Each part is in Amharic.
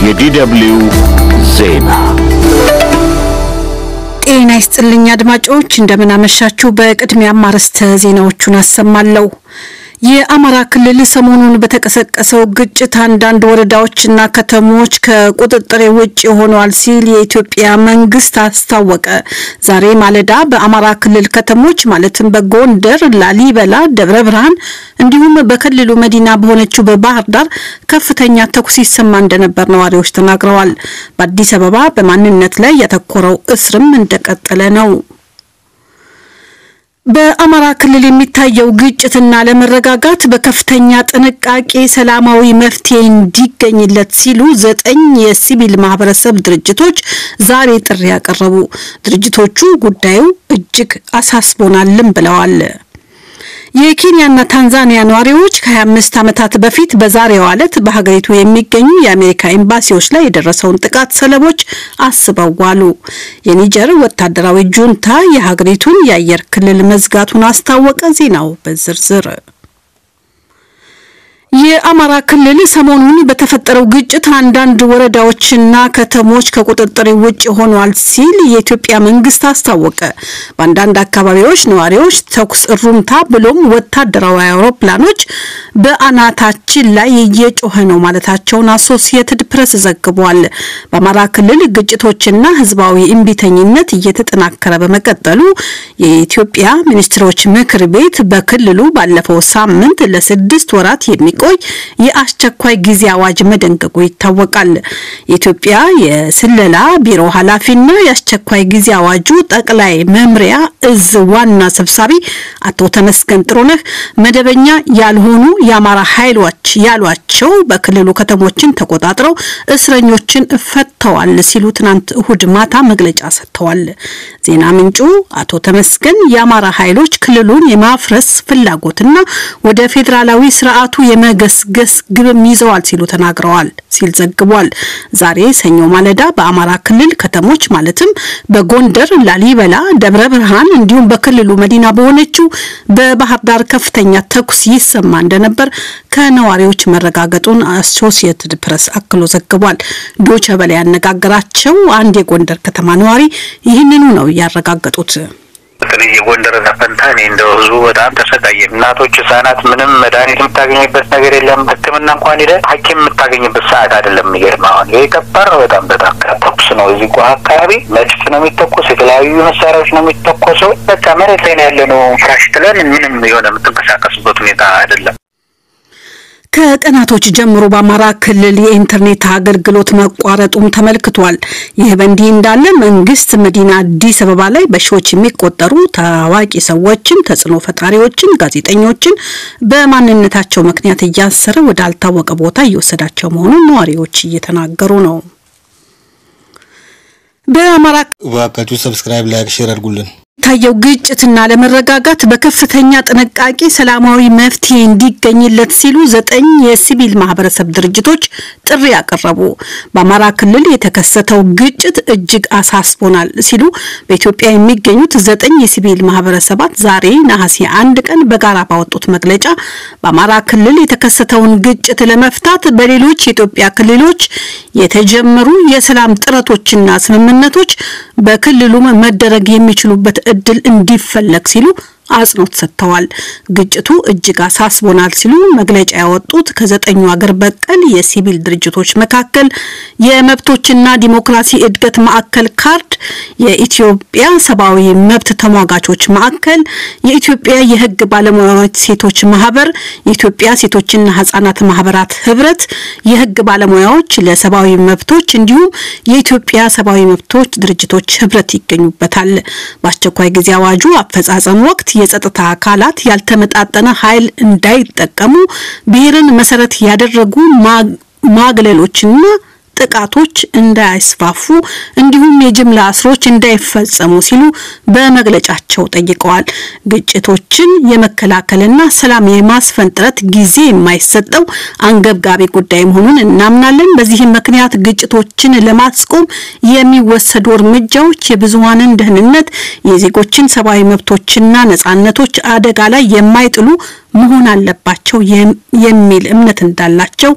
የዲደብልዩ ዜና ጤና ይስጥልኝ አድማጮች፣ እንደምን አመሻችሁ። በቅድሚያም አርዕስተ ዜናዎቹን አሰማለሁ። የአማራ ክልል ሰሞኑን በተቀሰቀሰው ግጭት አንዳንድ ወረዳዎችና ከተሞች ከቁጥጥር ውጭ ሆነዋል ሲል የኢትዮጵያ መንግስት አስታወቀ። ዛሬ ማለዳ በአማራ ክልል ከተሞች ማለትም በጎንደር፣ ላሊበላ፣ ደብረ ብርሃን እንዲሁም በክልሉ መዲና በሆነችው በባህር ዳር ከፍተኛ ተኩስ ይሰማ እንደነበር ነዋሪዎች ተናግረዋል። በአዲስ አበባ በማንነት ላይ ያተኮረው እስርም እንደቀጠለ ነው። በአማራ ክልል የሚታየው ግጭትና ለመረጋጋት በከፍተኛ ጥንቃቄ ሰላማዊ መፍትሄ እንዲገኝለት ሲሉ ዘጠኝ የሲቪል ማህበረሰብ ድርጅቶች ዛሬ ጥሪ ያቀረቡ። ድርጅቶቹ ጉዳዩ እጅግ አሳስቦናልም ብለዋል። የኬንያና ታንዛኒያ ነዋሪዎች ከ25 ዓመታት በፊት በዛሬው ዕለት በሀገሪቱ የሚገኙ የአሜሪካ ኤምባሲዎች ላይ የደረሰውን ጥቃት ሰለቦች አስበው ዋሉ። የኒጀር ወታደራዊ ጁንታ የሀገሪቱን የአየር ክልል መዝጋቱን አስታወቀ። ዜናው በዝርዝር የአማራ ክልል ሰሞኑን በተፈጠረው ግጭት አንዳንድ ወረዳዎችና ከተሞች ከቁጥጥር ውጭ ሆኗል ሲል የኢትዮጵያ መንግስት አስታወቀ። በአንዳንድ አካባቢዎች ነዋሪዎች ተኩስ፣ እሩምታ ብሎም ወታደራዊ አውሮፕላኖች በአናታችን ላይ እየጮኸ ነው ማለታቸውን አሶሲየትድ ፕሬስ ዘግቧል። በአማራ ክልል ግጭቶችና ህዝባዊ እምቢተኝነት እየተጠናከረ በመቀጠሉ የኢትዮጵያ ሚኒስትሮች ምክር ቤት በክልሉ ባለፈው ሳምንት ለስድስት ወራት የሚ ቆይ የአስቸኳይ ጊዜ አዋጅ መደንገጉ ይታወቃል። የኢትዮጵያ የስለላ ቢሮ ኃላፊና የአስቸኳይ ጊዜ አዋጁ ጠቅላይ መምሪያ እዝ ዋና ሰብሳቢ አቶ ተመስገን ጥሩነህ መደበኛ ያልሆኑ የአማራ ኃይሎች ያሏቸው በክልሉ ከተሞችን ተቆጣጥረው እስረኞችን ፈተዋል ሲሉ ትናንት እሁድ ማታ መግለጫ ሰጥተዋል። ዜና ምንጩ አቶ ተመስገን የአማራ ኃይሎች ክልሉን የማፍረስ ፍላጎትና ወደ ፌዴራላዊ ስርዓቱ የመገስገስ ግብም ይዘዋል ሲሉ ተናግረዋል ሲል ዘግቧል። ዛሬ ሰኞ ማለዳ በአማራ ክልል ከተሞች ማለትም በጎንደር፣ ላሊበላ፣ ደብረ ብርሃን እንዲሁም በክልሉ መዲና በሆነችው በባህር ዳር ከፍተኛ ተኩስ ይሰማ እንደነበር ከነዋሪዎች መረጋገጡን አሶሲየትድ ፕሬስ አክሎ ዘግቧል። ዶቸ በላይ ያነጋገራቸው አንድ የጎንደር ከተማ ነዋሪ ይህንኑ ነው ያረጋገጡት። በተለይ የጎንደር ፈንታ እኔ እንደ ህዝቡ በጣም ተሰቃየ። እናቶች፣ ህጻናት ምንም መድኃኒት የምታገኝበት ነገር የለም። ሕክምና እንኳን ሄደ ሐኪም የምታገኝበት ሰዓት አይደለም። የሚገርም አሁን ይሄ ከባድ ነው። በጣም በጣም ተኩስ ነው። እዚህ ጓ አካባቢ መድፍ ነው የሚተኮስ፣ የተለያዩ መሳሪያዎች ነው የሚተኮሰው። በቃ መሬት ላይ ነው ያለ ነው። ፍራሽ ጥለን ምንም የሆነ የምትንቀሳቀስበት ሁኔታ አይደለም። ከቀናቶች ጀምሮ በአማራ ክልል የኢንተርኔት አገልግሎት መቋረጡም ተመልክቷል። ይህ በእንዲህ እንዳለ መንግስት መዲና አዲስ አበባ ላይ በሺዎች የሚቆጠሩ ታዋቂ ሰዎችን፣ ተጽዕኖ ፈጣሪዎችን፣ ጋዜጠኞችን በማንነታቸው ምክንያት እያሰረ ወዳልታወቀ ቦታ እየወሰዳቸው መሆኑን ነዋሪዎች እየተናገሩ ነው። በአማራ እባካችሁ ሰብስክራይብ፣ ላይክ፣ ሼር አድርጉልን። ታየው ግጭትና ለመረጋጋት በከፍተኛ ጥንቃቄ ሰላማዊ መፍትሄ እንዲገኝለት ሲሉ ዘጠኝ የሲቪል ማህበረሰብ ድርጅቶች ጥሪ ያቀረቡ። በአማራ ክልል የተከሰተው ግጭት እጅግ አሳስቦናል ሲሉ በኢትዮጵያ የሚገኙት ዘጠኝ የሲቪል ማህበረሰባት ዛሬ ነሐሴ አንድ ቀን በጋራ ባወጡት መግለጫ በአማራ ክልል የተከሰተውን ግጭት ለመፍታት በሌሎች የኢትዮጵያ ክልሎች የተጀመሩ የሰላም ጥረቶችና ስምምነቶች በክልሉም መደረግ የሚችሉበት እድል እንዲፈለግ ሲሉ አጽንኦት ሰጥተዋል። ግጭቱ እጅግ አሳስቦናል ሲሉ መግለጫ ያወጡት ከዘጠኙ አገር በቀል የሲቪል ድርጅቶች መካከል የመብቶችና ዲሞክራሲ እድገት ማዕከል ካርድ፣ የኢትዮጵያ ሰብአዊ መብት ተሟጋቾች ማዕከል፣ የኢትዮጵያ የሕግ ባለሙያዎች ሴቶች ማህበር፣ የኢትዮጵያ ሴቶችና ህጻናት ማህበራት ህብረት፣ የሕግ ባለሙያዎች ለሰብአዊ መብቶች እንዲሁም የኢትዮጵያ ሰብአዊ መብቶች ድርጅቶች ህብረት ይገኙበታል። በአስቸኳይ ጊዜ አዋጁ አፈጻጸም ወቅት የጸጥታ አካላት ያልተመጣጠነ ኃይል እንዳይጠቀሙ ብሔርን መሰረት ያደረጉ ማግለሎችና ጥቃቶች እንዳይስፋፉ እንዲሁም የጅምላ እስሮች እንዳይፈጸሙ ሲሉ በመግለጫቸው ጠይቀዋል። ግጭቶችን የመከላከልና ሰላም የማስፈን ጥረት ጊዜ የማይሰጠው አንገብጋቢ ጉዳይ መሆኑን እናምናለን። በዚህም ምክንያት ግጭቶችን ለማስቆም የሚወሰዱ እርምጃዎች የብዙሃንን ደህንነት፣ የዜጎችን ሰብአዊ መብቶችና ነጻነቶች አደጋ ላይ የማይጥሉ መሆን አለባቸው የሚል እምነት እንዳላቸው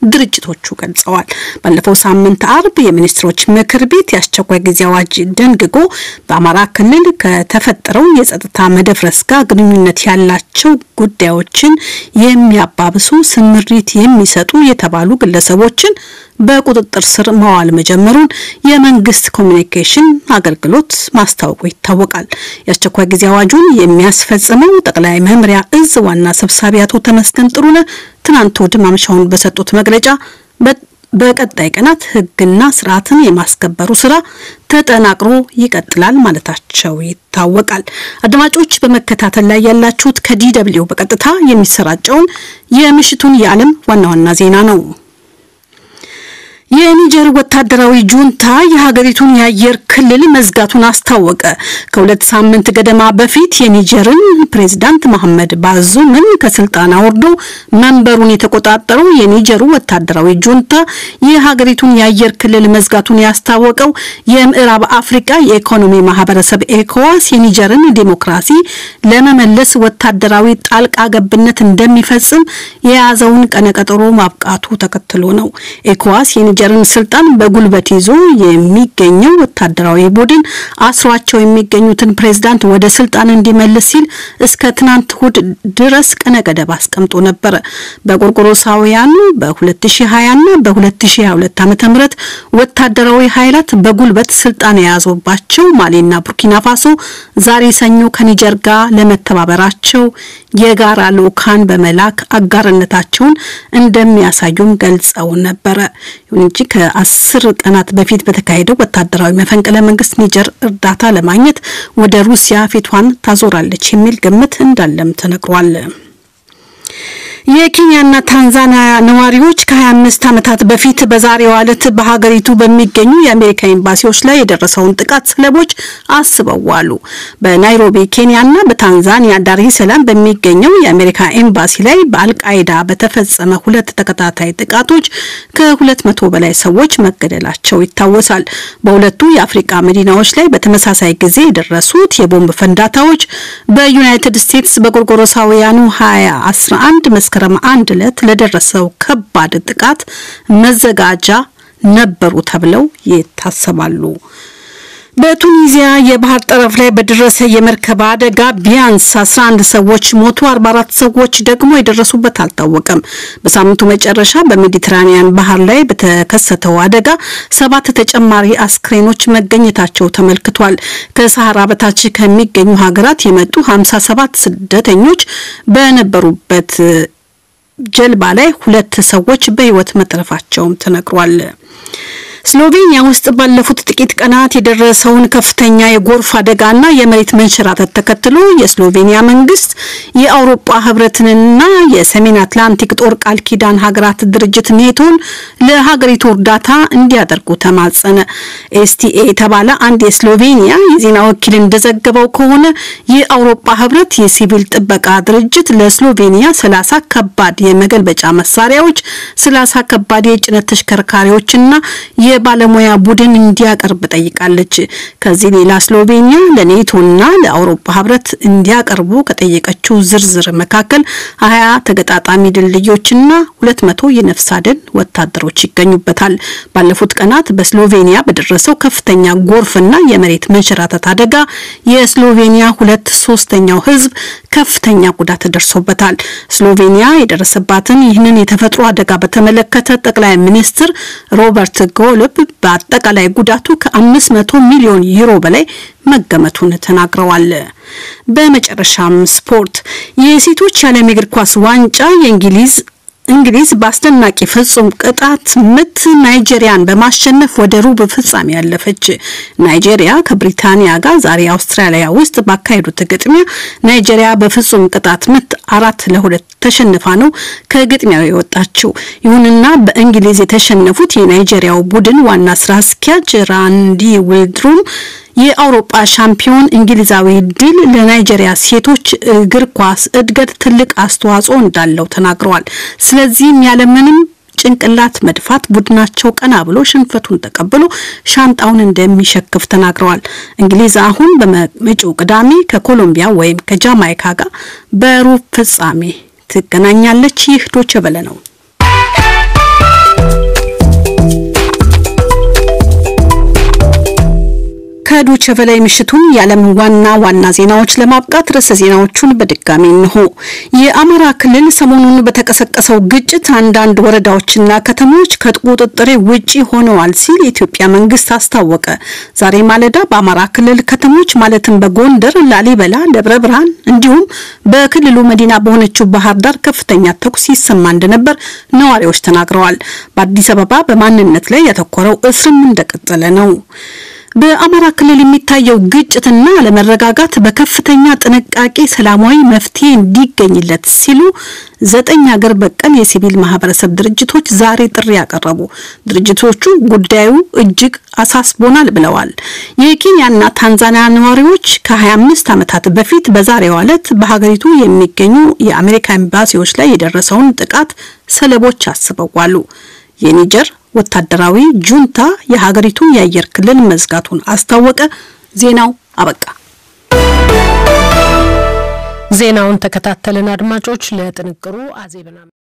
ድርጅቶቹ ገልጸዋል። ባለፈው ሳምንት አርብ የሚኒስትሮች ምክር ቤት የአስቸኳይ ጊዜ አዋጅ ደንግጎ በአማራ ክልል ከተፈጠረው የጸጥታ መደፍረስ ጋር ግንኙነት ያላቸው ጉዳዮችን የሚያባብሱ ስምሪት የሚሰጡ የተባሉ ግለሰቦችን በቁጥጥር ስር መዋል መጀመሩን የመንግስት ኮሚኒኬሽን አገልግሎት ማስታወቁ ይታወቃል። የአስቸኳይ ጊዜ አዋጁን የሚያስፈጽመው ጠቅላይ መምሪያ እዝ ዋና ሰብሳቢ አቶ ተመስገን ጥሩነህ ትናንት እሁድ ማምሻውን በሰጡት መግለጫ በቀጣይ ቀናት ሕግና ስርዓትን የማስከበሩ ስራ ተጠናክሮ ይቀጥላል ማለታቸው ይታወቃል። አድማጮች በመከታተል ላይ ያላችሁት ከዲደብሊው በቀጥታ የሚሰራጨውን የምሽቱን የዓለም ዋና ዋና ዜና ነው። የኒጀር ወታደራዊ ጁንታ የሀገሪቱን የአየር ክልል መዝጋቱን አስታወቀ። ከሁለት ሳምንት ገደማ በፊት የኒጀርን ፕሬዝዳንት መሐመድ ባዙምን ከስልጣን አውርዶ መንበሩን የተቆጣጠረው የኒጀሩ ወታደራዊ ጁንታ የሀገሪቱን የአየር ክልል መዝጋቱን ያስታወቀው የምዕራብ አፍሪካ የኢኮኖሚ ማህበረሰብ ኤኮዋስ የኒጀርን ዲሞክራሲ ለመመለስ ወታደራዊ ጣልቃ ገብነት እንደሚፈጽም የያዘውን ቀነቀጠሮ ማብቃቱ ተከትሎ ነው። ኤኮዋስ የኒጀርን ስልጣን በጉልበት ይዞ የሚገኘው ወታደራዊ ቡድን አስሯቸው የሚገኙትን ፕሬዝዳንት ወደ ስልጣን እንዲመልስ ሲል እስከ ትናንት እሁድ ድረስ ቀነ ገደብ አስቀምጦ ነበረ። በጎርጎሮሳውያኑ በ2020 እና በ2022 ዓ.ም ወታደራዊ ኃይላት በጉልበት ስልጣን የያዙባቸው ማሊና ቡርኪና ፋሶ ዛሬ ሰኞ ከኒጀር ጋር ለመተባበራቸው የጋራ ልኡካን በመላክ አጋርነታቸውን እንደሚያሳዩም ገልጸው ነበረ። ይሁን እንጂ ከአስር ቀናት በፊት በተካሄደው ወታደራዊ መፈንቅለ መንግስት ኒጀር እርዳታ ለማግኘት ወደ ሩሲያ ፊቷን ታዞራለች የሚል ግምት እንዳለም ተነግሯል። የኬንያና ታንዛኒያ ነዋሪዎች ከ25 ዓመታት በፊት በዛሬው ዕለት በሀገሪቱ በሚገኙ የአሜሪካ ኤምባሲዎች ላይ የደረሰውን ጥቃት ሰለቦች አስበው ዋሉ። በናይሮቢ ኬንያና በታንዛኒያ ዳር ሰላም በሚገኘው የአሜሪካ ኤምባሲ ላይ በአልቃይዳ በተፈጸመ ሁለት ተከታታይ ጥቃቶች ከ200 በላይ ሰዎች መገደላቸው ይታወሳል። በሁለቱ የአፍሪካ መዲናዎች ላይ በተመሳሳይ ጊዜ የደረሱት የቦምብ ፈንዳታዎች በዩናይትድ ስቴትስ በጎርጎሮሳውያኑ 2011 መስከረም አንድ ዕለት ለደረሰው ከባድ ጥቃት መዘጋጃ ነበሩ ተብለው ይታሰባሉ። በቱኒዚያ የባህር ጠረፍ ላይ በደረሰ የመርከብ አደጋ ቢያንስ 11 ሰዎች ሞቱ፣ 44 ሰዎች ደግሞ የደረሱበት አልታወቀም። በሳምንቱ መጨረሻ በሜዲትራኒያን ባህር ላይ በተከሰተው አደጋ ሰባት ተጨማሪ አስክሬኖች መገኘታቸው ተመልክቷል። ከሰሃራ በታች ከሚገኙ ሀገራት የመጡ 57 ስደተኞች በነበሩበት ጀልባ ላይ ሁለት ሰዎች በሕይወት መትረፋቸውም ተነግሯል። ስሎቬኒያ ውስጥ ባለፉት ጥቂት ቀናት የደረሰውን ከፍተኛ የጎርፍ አደጋና የመሬት መንሸራተት ተከትሎ የስሎቬኒያ መንግስት የአውሮፓ ህብረትንና የሰሜን አትላንቲክ ጦር ቃል ኪዳን ሀገራት ድርጅት ኔቶን ለሀገሪቱ እርዳታ እንዲያደርጉ ተማጸነ። ኤስቲኤ የተባለ አንድ የስሎቬኒያ የዜና ወኪል እንደዘገበው ከሆነ የአውሮፓ ህብረት የሲቪል ጥበቃ ድርጅት ለስሎቬኒያ ሰላሳ ከባድ የመገልበጫ መሳሪያዎች፣ ሰላሳ ከባድ የጭነት ተሽከርካሪዎችና የባለሙያ ቡድን እንዲያቀርብ ጠይቃለች። ከዚህ ሌላ ስሎቬኒያ ለኔቶና ለአውሮፓ ህብረት እንዲያቀርቡ ከጠየቀችው ዝርዝር መካከል ሀያ ተገጣጣሚ ድልድዮችና ሁለት መቶ የነፍስ አድን ወታደሮች ይገኙበታል። ባለፉት ቀናት በስሎቬኒያ በደረሰው ከፍተኛ ጎርፍና የመሬት መንሸራተት አደጋ የስሎቬኒያ ሁለት ሶስተኛው ህዝብ ከፍተኛ ጉዳት ደርሶበታል። ስሎቬኒያ የደረሰባትን ይህንን የተፈጥሮ አደጋ በተመለከተ ጠቅላይ ሚኒስትር ሮበርት ጎልብ በአጠቃላይ ጉዳቱ ከ500 ሚሊዮን ዩሮ በላይ መገመቱን ተናግረዋል። በመጨረሻም ስፖርት የሴቶች የዓለም የእግር ኳስ ዋንጫ የእንግሊዝ እንግሊዝ በአስደናቂ ፍጹም ቅጣት ምት ናይጄሪያን በማሸነፍ ወደ ሩብ ፍጻሜ ያለፈች። ናይጄሪያ ከብሪታንያ ጋር ዛሬ አውስትራሊያ ውስጥ ባካሄዱት ግጥሚያ ናይጄሪያ በፍጹም ቅጣት ምት አራት ለሁለት ተሸንፋ ነው ከግጥሚያው የወጣችው። ይሁንና በእንግሊዝ የተሸነፉት የናይጄሪያው ቡድን ዋና ስራ አስኪያጅ ራንዲ ዊልድሩም የአውሮፓ ሻምፒዮን እንግሊዛዊ ድል ለናይጄሪያ ሴቶች እግር ኳስ እድገት ትልቅ አስተዋጽኦ እንዳለው ተናግረዋል። ስለዚህም ያለምንም ጭንቅላት መድፋት ቡድናቸው ቀና ብሎ ሽንፈቱን ተቀብሎ ሻንጣውን እንደሚሸክፍ ተናግረዋል። እንግሊዝ አሁን በመጪው ቅዳሜ ከኮሎምቢያ ወይም ከጃማይካ ጋር በሩብ ፍጻሜ ትገናኛለች። ይህ ዶቼ ቬለ ነው። ከዶቼ ቬለ ምሽቱን የዓለም ዋና ዋና ዜናዎች ለማብቃት ርዕሰ ዜናዎቹን በድጋሚ እንሆ። የአማራ ክልል ሰሞኑን በተቀሰቀሰው ግጭት አንዳንድ ወረዳዎችና ከተሞች ከቁጥጥሬ ውጪ ሆነዋል ሲል የኢትዮጵያ መንግስት አስታወቀ። ዛሬ ማለዳ በአማራ ክልል ከተሞች ማለትም በጎንደር፣ ላሊበላ፣ ደብረ ብርሃን እንዲሁም በክልሉ መዲና በሆነችው ባህር ዳር ከፍተኛ ተኩስ ይሰማ እንደነበር ነዋሪዎች ተናግረዋል። በአዲስ አበባ በማንነት ላይ ያተኮረው እስርም እንደቀጠለ ነው። በአማራ ክልል የሚታየው ግጭትና አለመረጋጋት በከፍተኛ ጥንቃቄ ሰላማዊ መፍትሄ እንዲገኝለት ሲሉ ዘጠኝ ሀገር በቀል የሲቪል ማህበረሰብ ድርጅቶች ዛሬ ጥሪ ያቀረቡ። ድርጅቶቹ ጉዳዩ እጅግ አሳስቦናል ብለዋል። የኬንያና ታንዛኒያ ነዋሪዎች ከ25 ዓመታት በፊት በዛሬው ዕለት በሀገሪቱ የሚገኙ የአሜሪካ ኤምባሲዎች ላይ የደረሰውን ጥቃት ሰለቦች አስበዋሉ። የኒጀር ወታደራዊ ጁንታ የሀገሪቱን የአየር ክልል መዝጋቱን አስታወቀ። ዜናው አበቃ። ዜናውን ተከታተልን አድማጮች። ለጥንቅሩ አዜብና